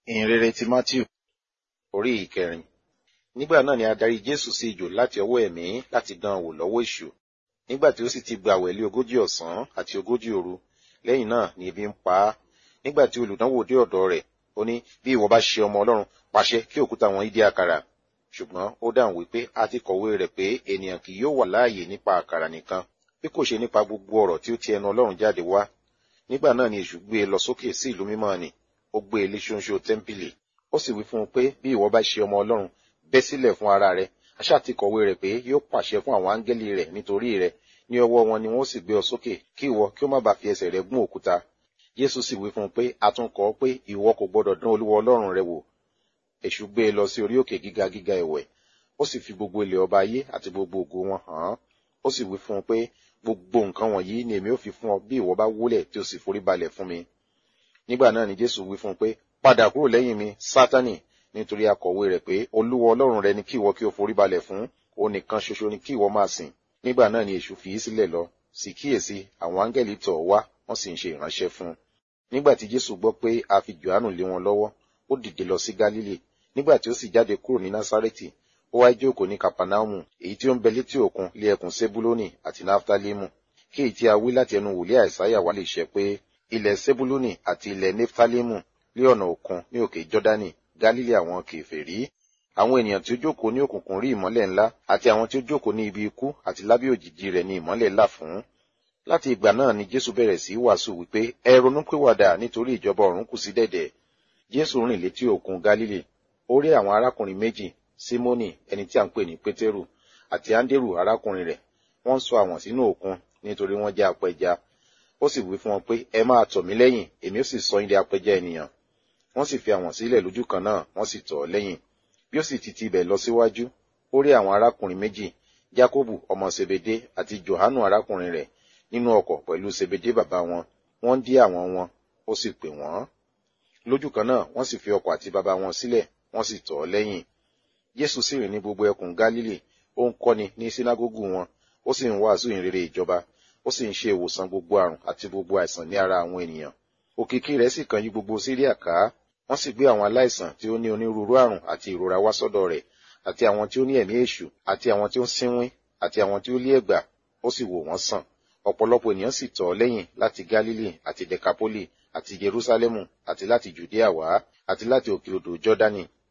ìhìnrere ti matthew orí ìkẹrin nígbà náà ni a darí jésù sí ijò láti ọwọ́ ẹ̀mí láti dán an wò lọ́wọ́ èṣù nígbà tí ó sì ti gba àwẹ̀lé ogójì ọ̀sán àti ogójì òru lẹ́yìn náà ni ebi ń pa á nígbà tí olùdánwò dé ọ̀dọ̀ rẹ̀ ó ní bí ìwọ bá ṣe ọmọ ọlọ́run pàṣẹ kí òkúta wọn dí àkàrà ṣùgbọ́n ó dáhùn wípé a ti kọ̀wé rẹ̀ pé ènìyàn kì yóò wà láàyè nípa àkàrà nìkan bí kò ṣe nípa gbogbo ọ̀rọ̀ tí ó ti ẹnu ọlọ́run jáde wá nígbà náà ni èṣù gbé e lọ sókè sí ìlú mímọ́ ni ó gbé e lé ṣóńṣó tẹ́ḿpìlì ó sì wí fún un pé bí ìwọ bá ṣe ọmọ ọlọ́run bẹ́ sílẹ̀ fún ara rẹ aṣá ti kọ̀wé rẹ̀ pé yóò pàṣẹ fún àwọn áńgẹ́lì rẹ̀ nítorí rẹ ní ọwọ́ wọn ni wọ́n sì gbé ọ sókè kí ìwọ kí ó má bàa fi ẹsẹ̀ rẹ gún òkúta jésù sì wí fún un pé a tún kọ pé ìwọ kò gbọdọ̀ dán olúwa ọlọ́run rẹ wò èṣù gbé e lọ sí orí òkè gíga gíga ẹ̀wẹ̀ ó sì fi gbogbo ilẹ̀ ọba ayé àti gbogbo ògo wọn hàn án ó sì wí fún un pé gbogbo nǹkan wọ̀nyí ni èmi ó fi fún ọ bí ìwọ bá wólẹ̀ tí o sì forí balẹ̀ fún mi nígbà náà ni jésù wí fún un pé padà kúrò lẹ́yìn mi sátánì nítorí akọ̀wé rẹ̀ pé olúwa ọlọ́run rẹ ni kí ìwọ kí o forí balẹ̀ fún òun nìkan ṣoṣo ni kí ìwọ máa sìn nígbà náà ni èṣù fi í sílẹ̀ lọ sì kíyèsí àwọn áńgẹ́lì tọ̀ wá wọ́n sì ń ṣe ìránṣẹ́ fún un nígbà tí jésù gbọ́ pé a fi johannu lé wọn lọ́wọ́ ó dìde lọ sí gálílì nígbà tí ó sì jáde kúrò ní násárẹ́tì ó wá jókòó ní kapanaumu èyí tí ó ń bẹ létí òkun lé ẹkùn sebuloni àti naftalimu kí èyí tí a wí láti ẹnu wòlíì àìsáyà wá lè ṣẹ pé ilẹ̀ sebuloni àti ilẹ̀ naftalimu lé ọ̀nà òkun ní òkè jọ́dánì gálílì àwọn kèfèrí àwọn ènìyàn tí ó jókòó ní òkùnkùn rí ìmọ́lẹ̀ ńlá àti àwọn tí ó jókòó ní ibi ikú àti lábẹ́ òjìji rẹ̀ ní ìmọ́lẹ̀ là fún láti ìgbà náà ni jésù bẹ̀rẹ̀ sí wàásù wípé ẹ ronúpìwàdà nítorí ìjọba ọ̀run kù sí dẹ̀dẹ̀ jésù rìn létí òkun gálílì ó rí àwọn arákùnrin méjì símónì ẹni tí a ń pè ní pétérù àti áńdérù arákùnrin rẹ̀ wọ́n sọ àwọn sínú òkun nítorí wọ́n jẹ́ apẹja ó sì wí fún wọn pé ẹ máa tọ̀ mí lẹ́yìn èmi ó sì sọ yín di apẹja ènìyàn wọ́n sì fi àwọn sílẹ̀ lójú kan náà wọ́n sì tọ̀ ọ́ lẹ́yìn bí ó sì ti ti ibẹ̀ lọ síwájú ó rí àwọn arákùnrin méjì jákòbù ọmọ sebede àti johanu arákùnrin rẹ̀ nínú ọkọ̀ pẹ̀lú sebede bàbá wọn wọ́n dí àwọn wọn ó sì pè wọ́n lójú kan náà wọ́n sì fi ọkọ̀ àti bàbá wọn sílẹ̀ wọ́n sì tọ̀ ọ́ lẹ́yìn jésù sì rìn ní gbogbo ẹkùn gálílì ó ń kọ́ni ní sínágógù wọn ó sì ń wàásù ìrere ìjọba ó sì ń ṣe ìwòsàn gbogbo àrùn àti gbogbo àìsàn ní ara àwọn ènìyàn òkìkí rẹ̀ sì kàn yí gbogbo síríà ká wọ́n sì gbé àwọn aláìsàn tí ó ní onírúurú àrùn àti ìrora wá sọ́dọ̀ rẹ̀ àti àwọn tí ó ní ẹ̀mí èṣù àti àwọn tí ó ń sínwín àti àwọn tí ó lé ẹ̀gbà ó sì wò wọ́n sàn ọ̀pọ̀lọpọ̀ ènìyàn sì tọ̀ ọ́ lẹ́yìn láti gálílì àti dekapoli àti jerúsálẹ́mù àti láti jùdíà wá àti láti òkè odò jọ́dánì